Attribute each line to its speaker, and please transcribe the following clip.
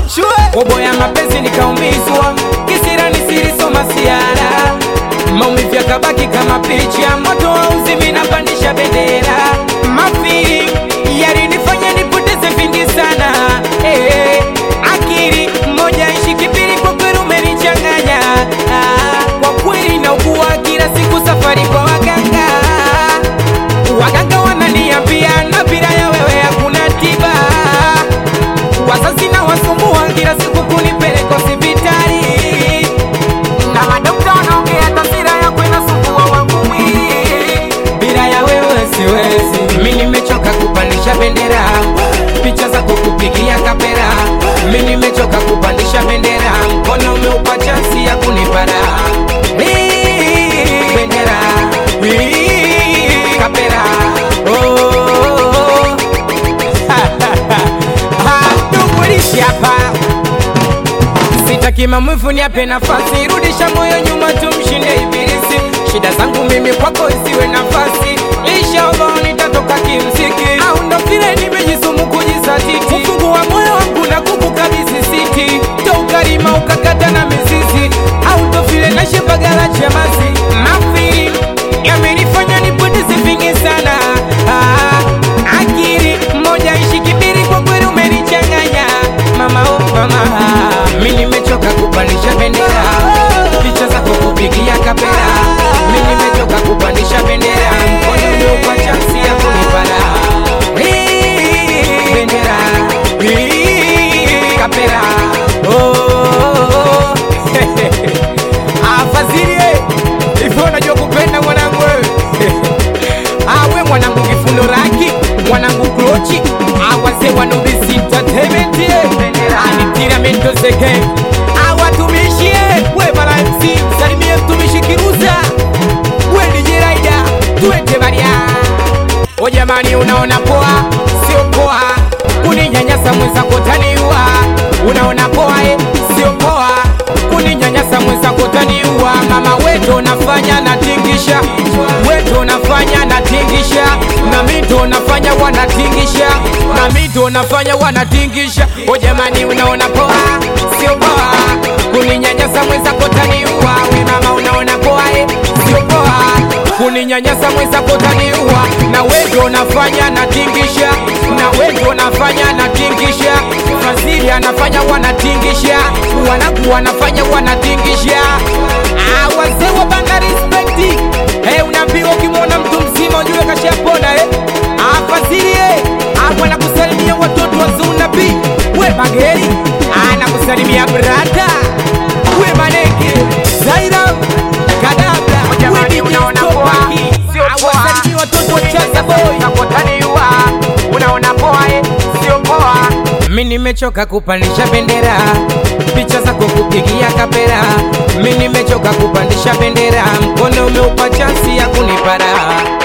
Speaker 1: Bobo ya mapenzi nikaumizwa, kisira nisilisoma siara, maumivu yakabaki kama picha, moto wa uzimi napandisha bendera, mafiri yalinifanya nipoteze vingi sana eh, akili moja ishi kipiri, kwa kweli umenichanganya ah, kwa kweli naugua kila siku, safari kwa waganga waganga wananiambia na bila ya wewe hakuna tiba wazazi na wasumbua kila siku kunipeleka hospitali na madokta wanaongea taswira yako inasumbua wangu mwili bila ya wewe siwezi mi nimechoka kupandisha bendera picha zako kupigia kapera mi nimechoka kupandisha bendera mkono umeupa chansi ya kunipara Hii, bendera Hii, kapera oh. Hatumulishi hapa sitaki maumivu, niape nafasi, rudisha moyo nyuma, tumshinde ibilisi. Shida zangu mimi kwako isiwe nafasi, inshallah nitatoka kimziki, au ndo vile nimejisumu kujizatiti, kufungua moyo wangu na kukukabidhi siti, to ukarima ukakata na mizizi, au ndo vile naishi Mbagala Chamazi, mafiri yamenifanya nipoteze vingi sana ah, akili moja ishi kibiri, kwa kweli umenichanganya mama, oh mama, mi nimechoka kupandisha bendera, picha zako kupigia kapera, mi nimechoka kupandisha bendera, mkono umeupa chansi ya kunipara Hii, bendera Hii, kapera oh. Afadhili hivyo unajua kupenda mwanangu wewe awe mwanangu kifundo raki mwanangu klochi awase wanubisi entertainment anitiramento zeke awatumishie we mara MC salimie mtumishi kiruza we DJ Raida tuende baria o jamani unaona poa sio poa kuninyanyasa mwenzako taniua unaona poa eh, sio poa kuninyanyasa mwenzako taniua mama weto nafanya natingisha weto nafanya natingisha na mito nafanya wanatingisha na mito nafanya wanatingisha o jamani unaona poa sio poa kuninyanyasa mwenzako taniua we mama unaona poa eh, sio poa kuninyanyasa mwenzako taniua na weto nafanya natingisha na weto nafanya natingisha Fazili anafanya wanatingisha wanangu wanafanya wanatingisha ah, wazee wa banga respecti hey, unaambiwa ukimwona mtu mzima ujue kashapona eh? ah, Fazili eh, ah, wanakusalimia watoto wa Zunabi we bageri ah, nakusalimia brada we maneke Zaira kadabla
Speaker 2: Jamani, unaona poa, sio poa.
Speaker 1: awasalimia watoto wa Chaza Boy
Speaker 2: Nakotaniwa, unaona poa eh, sio poa.
Speaker 1: mi nimechoka kupandisha bendera, picha zako kupigia kapera. Mi nimechoka kupandisha bendera, mkono umeupa chansi ya kunipara.